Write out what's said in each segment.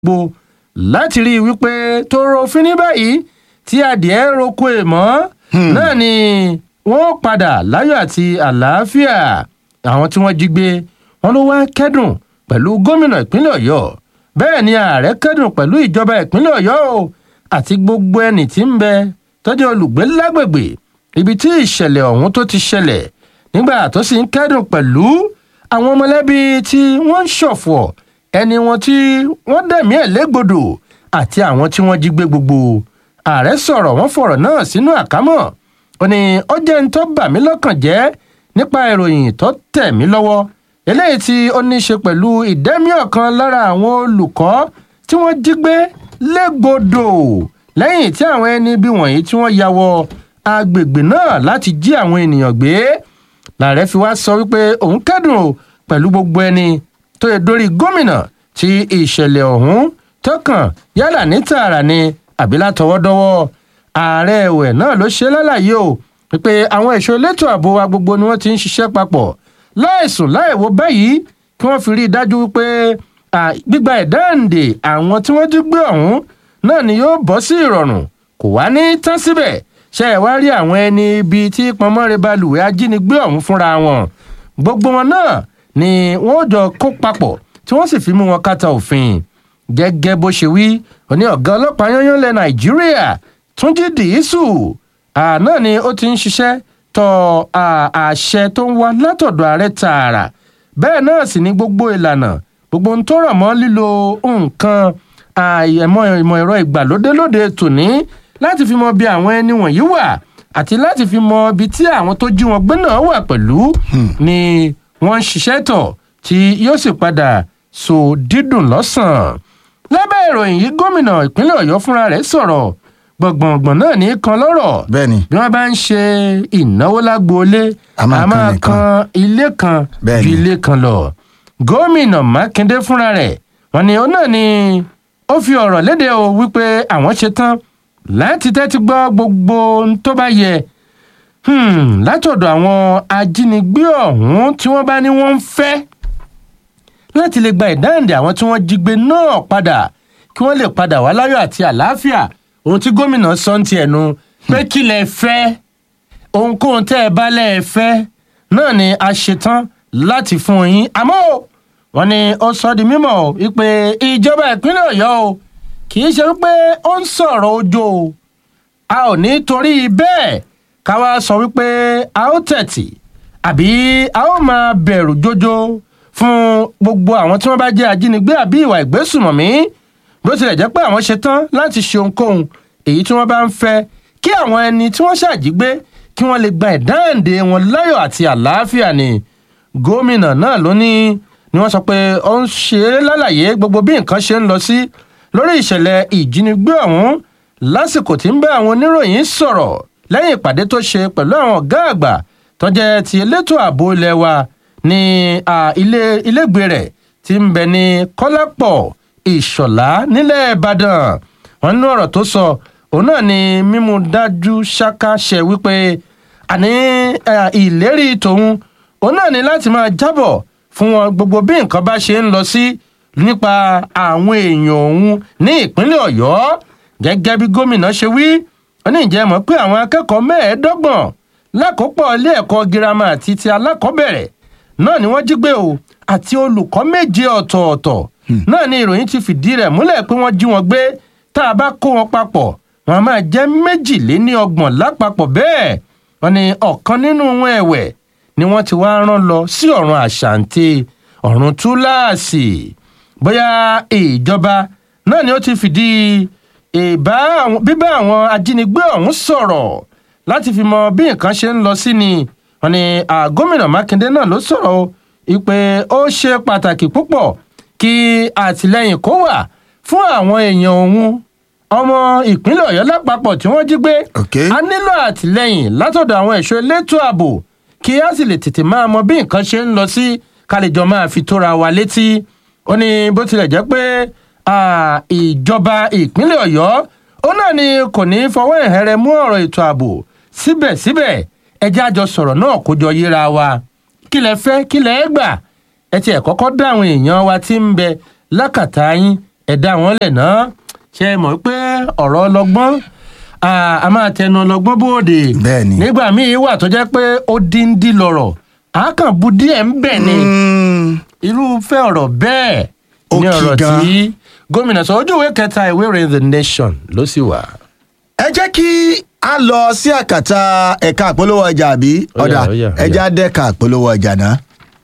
gbogbo láti rí i wípé tó rofin ní báyìí tí adìẹ roko èèmọ́ náà ni wọ́n padà láyọ̀ àti àlàáfíà àwọn tí wọ́n jí gbé wọn ló wá kẹ́dùn pẹ̀lú gómìnà ìpínlẹ̀ ọ̀yọ́ bẹ́ẹ̀ ni ààrẹ kẹ́dùn pẹ̀lú ìjọba ìpínlẹ̀ ọ̀yọ́ o àti gbogbo ẹni tí ń bẹ tọ́jú olùgbé lágbègbè ibi tí ìṣẹ̀lẹ̀ ọ̀hún tó ti ṣẹlẹ̀ nígbà tó sì ń kẹ́dùn pẹ̀lú àwọn mọ̀lẹ́bí tí wọ́n ń ṣọ̀fọ̀ ẹni wọn tí wọ́n dẹ̀mí ẹ̀ légbodò àti àwọn tí wọ́n jí gbé gbogbo ààrẹ sọ̀rọ̀ wọ́n fọ̀rọ̀ náà sínú àkámọ́ ó ní ó jẹ́ ń tó bà mí lọ́kàn jẹ́ nípa ìròyìn tó tẹ̀ mí lọ́wọ́ eléyìí tí ó ní í ṣe pẹ̀lú ìdẹ́mí ọ̀kan lára àwọn olùkọ́ tí wọ́n jí gbé légbodò lẹ́yìn tí àwọn ẹni bí wọ̀nyí tí wọ́n ya wọ agbègbè náà láti jí àwọn ènìyàn gbé làárẹ̀ fi wá sọ wípé òun kẹ́dùn o pẹ̀lú gbogbo ẹni tó yẹ dórí gómìnà tí ìṣẹ̀lẹ̀ ọ̀hún tọkàn yálà ní tààrà ni àbí látọwọ́dọ́wọ́ ààrẹ ẹ̀wẹ̀ náà ló ṣe lálàyé o wípé àwọn ẹ̀ṣọ́ elétò ààbò wa gbogbo ni wọ́n ti ń ṣiṣẹ́ papọ̀ láìsùn láìwo báyìí kí wọ́n fi rí i dájú wípé gbígba ẹ̀dáǹdè àwọn tí wọ́n jí gbé ọ̀hún náà ni yóò bọ́ sí ìrọ̀rùn kò wá ní tán síbẹ̀ ṣe ẹ̀ wá rí àwọn ẹni ibi tí pọnmọ́re balùwẹ̀ ajínigbé ọ̀hún fúnra wọn gbogbo wọn náà ni wọ́n jọ kó papọ̀ tí wọ́n sì fi mú wọn kàtà òfin gẹ́gẹ́ bó ṣe wí òní ọ̀gá ọlọ́pàá yányán lẹ nàìjíríà túnjí dìísù àná ni ó ti ń ṣiṣẹ́ tọ àṣẹ tó ń wá látọ̀dọ̀ ààrẹ tààrà bẹ́ẹ̀ náà sì ni gbogbo ìlànà gbogbo ohun tó rọ̀ mọ́ lílo nǹkan àìmọ̀ ìmọ̀ ẹ̀rọ ìgbàlódé lóde tòní láti fi mọ bí àwọn ẹni wọ̀nyí wà àti láti fi mọ ibi tí àwọn tó jí wọn gbé náà wà pẹ̀lú ni wọ́n ń ṣiṣẹ́ tọ̀ tí yóò sì padà so dídùn lọ́sàn-án lábẹ́ ìròyìn yìí gómìnà ìpínlẹ̀ ọ̀yọ́ fúnra rẹ̀ sọ̀rọ̀ gbọ̀ngbọ̀ngbọ̀n náà ní kan lọ́rọ̀ bẹ́ẹ̀ni bí wọ́n bá ń ṣe ìnáwó lágboolé A máa a máa kan nìkan. kan ilé kan Bẹ́ẹ̀ni. ju ilé kan lọ gómìnà mákindé fúnra rẹ̀ wọ́n ní ó náà ni ó fi ọ̀rọ̀ léde o wípé àwọn ṣe tán láti tẹ́tí gbọ́ gbogbo ohun tó bá yẹ hmm, látọ̀dọ̀ àwọn ajínigbé ọ̀hún tí wọ́n bá ní wọ́n ń fẹ́ láti lè gba ìdáǹdè àwọn tí wọ́n jí gbé náà padà kí wọ́n lè padà wá láyọ̀ àti àlàáfíà ohun tí gómìnà sọ ń ti ẹnu pé kí lẹ fẹ́ ohunkóhun tẹ́ ẹ bá lẹ́ ẹ fẹ́ náà ni a ṣetán láti fún yín àmọ́ o, wọ́n ní ó sọ di mímọ̀ o wípé ìjọba ìpínlẹ̀ ọ̀yọ́ o kì í ṣe wípé ó ń sọ̀rọ̀ ojo o a ò ní torí bẹ́ẹ̀ ká wá sọ wípé a ó tẹ̀tì àbí a ó máa bẹ̀rù jójó fún gbogbo àwọn tí wọ́n bá jẹ́ ajínigbé àbí ìwà ìgbésùmọ̀mí bó tilẹ̀ jẹ́ pé àwọn ṣe tán láti ṣe ohunkóhun èyí tí wọ́n bá ń fẹ́ kí àwọn ẹni tí wọ́n ṣàjígbé kí wọ́n lè gba ìdáǹdè wọn láyọ̀ àti àlàáfíà ni gómìnà náà ló ní ni wọ́n sọ pé ó ń ṣe é lálàyé gbogbo bí nǹkan ṣe ń lọ sí lórí ìṣẹ̀lẹ̀ ìjínigbé ọ̀hún lásìkò tí ń bá àwọn oníròyìn sọ̀rọ̀ lẹ́yìn ìpàdé tó ṣe pẹ̀lú àwọn ọ̀gá àgbà tó jẹ́ ti elétò ààbò ilẹ̀ wa ní à, ilé ilégbè rẹ̀ tí ń bẹ ní kọ́lápọ̀ ìṣọ̀lá nílẹ̀ ìbàdàn wọn ní ọ̀rọ̀ tó sọ òun náà ni mímú dájú ṣáká ṣe wípé àní eh, ìlérí tòun òun náà ni láti máa jábọ̀ fún wọn gbogbo bí nǹkan bá ṣe ń lọ sí nípa àwọn èèyàn òun ní ìpínlẹ̀ ọ̀yọ́ gẹ́gẹ́ bí gómìnà ṣe wí ó ní ìjẹ́ mọ̀ pé àwọn akẹ́kọ̀ọ́ mẹ́ẹ̀ẹ́dọ́gbọ̀n lákòópọ̀ ilé ẹ̀kọ́ girama àti ti alákọ̀ọ́bẹ̀rẹ̀ náà ni wọ́n jí gbé o àti olùkọ́ méje ọ̀tọ̀ọ̀tọ̀ náà ni ìròyìn ti fìdí rẹ̀ múlẹ̀ pé wọ́n jí wọn gbé tá a bá kó wọn papọ̀ wọn a máa jẹ́ méjìléníọgbọ̀n lápapọ̀ bẹ́ẹ̀ wọ́n ní ọ̀kan nínú wọn ẹ̀wẹ̀ ni wọ́n ti wá rán lọ sí ọ̀run àṣàǹtì ọ̀run túláàsì bóyá ìjọba náà ni ó ti fìdí ìbá àwọn- bíbá àwọn ajínigbé ọ̀hún sọ̀rọ̀ láti fi mọ bí nǹkan ṣe ń lọ sí ni wọ́n ní à, gómìnà mákindé náà ló sọ̀rọ̀ o ìpè ó ṣe pàtàkì púpọ̀ kí àtìlẹyìn kó wà fún àwọn èèyàn òun ọmọ ìpínlẹ̀ ọ̀yọ́ lápapọ̀ tí wọ́n jí gbé Ok. a nílò àtìlẹyìn látọ̀dọ̀ àwọn ẹ̀ṣọ́ elétò ààbò kí a sì lè tètè máa mọ bí nǹkan ṣe ń lọ sí kálíjọ máa fi tóra wa létí ó ní bó tilẹ̀ jẹ́ pé à, ìjọba ìpínlẹ̀ ọ̀yọ́ ó náà ni kò ní fọwọ́ ìhẹ́rẹ́ mú ọ̀rọ̀ ètò ààbò síbẹ̀síbẹ̀ ẹjẹ́ àjọ sọ̀rọ̀ náà kó jọ yíra wa kí lẹ fẹ́ kí lẹ gbà ẹ tiẹ̀ kọ́kọ́ dá àwọn èèyàn wa tí ń bẹ lákàtà yín ẹ dá wọn lẹ̀ náà ṣe é mọ̀ pé ọ̀rọ̀ ọlọ́gbọ́n ah, a máa tẹnu ọlọ́gbọ́n bóde Bẹ́ẹ̀ni. nígbà míì wà tó jẹ́ pé ó díndín lọ̀rọ̀ àákànbu díẹ̀ ń bẹ̀ ni Mm, irúfẹ́ ọ̀rọ̀ bẹ́ẹ̀ Ó ní kì ọ̀rọ̀ gan. tí gómìnà sọ ojú ìwé kẹta ìwé ìròyìn the nation ló sì wà. ẹ jẹ́ kí a lọ sí àkàtà ẹ̀ka àpolówó ọjà àbí Ó yá, ọ̀dà ó yá, ó ẹ yá. já dẹ́ka àpolówó ọjà náà.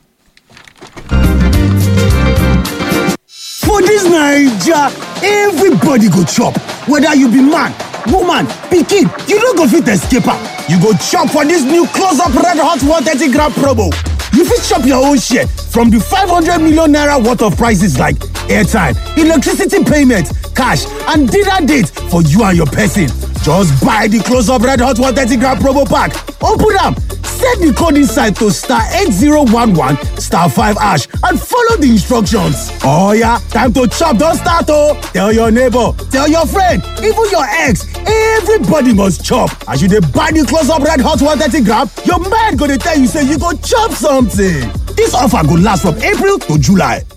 For dis Naija, everybody go chop, whether you be man, woman, pikin, you no go fit escape am. You go chop for dis new close up red hot 130 gram promo. You fit chop your own share from di 500 million naira worth of prices like airtime, electricity payment, cash and dinner date for you and your person. Just buy di close up red hot 130 gram promo pack, open am, set di code inside to star 8011 star 5 hash and follow di instructions. Oh yeah, time to chop don start oh! Tell your neighbor, tell your friend, even your ex, everybody must chop. As you dey buy di close up red hot 130 gram, your mind go dey tell you say you go chop something. Dis offer go last from April to July.